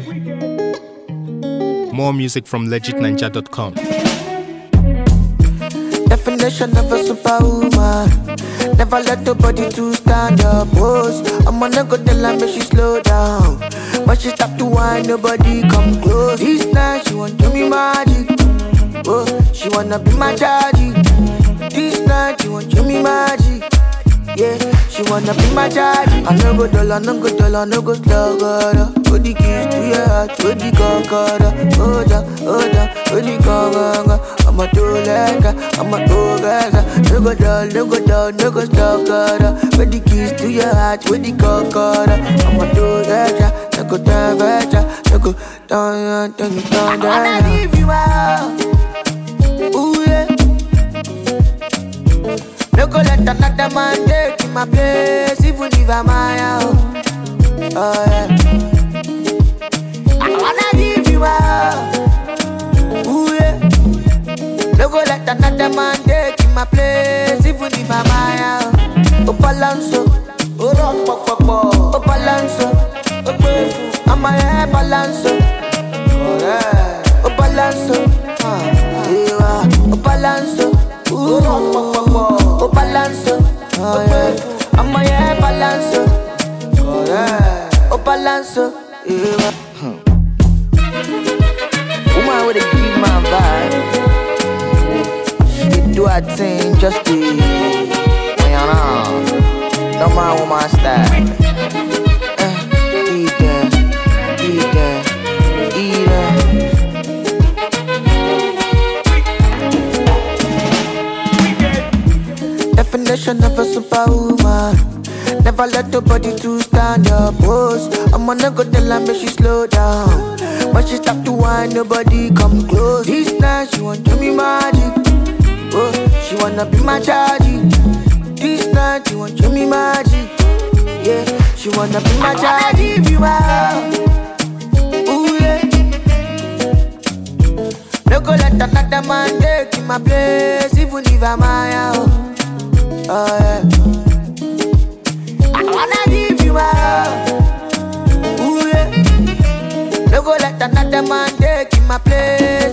More music from legitninja.com. Definition of a superwoman. Never let nobody to stand up. Pose. I'm gonna go tell her make she slow down. But she stop to whine, nobody come close. This night she want do me magic. Oh, she wanna be my daddy. This night she want do me magic. Yeah, she wanna be my daddy. I no go dull, I no go dull, I no go slow, God. Put the keys to your heart, put the concorda. Hold up, hold up, put the concorda. I'm a two legger, I'm a two gaza. No go dull, no go dull, no go slow, God. Put the keys to your heart, put the concorda. I'm a two legger, no go down, veja, no go down, down, down, down. I wanna leave you out. Ooh yeah. No go let another man take in my place, even if I'm my own. Oh yeah. I wanna give you out. Ooh yeah. No go let another man take in my place, even if I'm my own. Oh balanso, oh rock pop pop pop. Oh balanso, oh gbefu, I'm my hair balanso. Oh yeah. Oh balanso, ah yeah. Oh balanso, ooh rock pop pop pop. Oh balanso, oh yeah. I'm my hair balanso. Oh yeah. Oh balanso, yeah. Woman with a give my vibe. She do her thing just to, you know. No man woman style. Eh, eat them, eat them, eat them. Definition of a superwoman. Never let nobody to stand up. Pose. I'm gonna go tell her make she slow down. But she stop to whine, nobody come close. This night she want do me magic. Oh, she wanna be my chargy. This night she want do me magic. Yeah, she wanna be my chargy. Give you out. Ooh yeah. No go let another man take in my place, even if I'm my own. Oh yeah. I wanna give you out. Ooh yeah. No go let another man take in my place,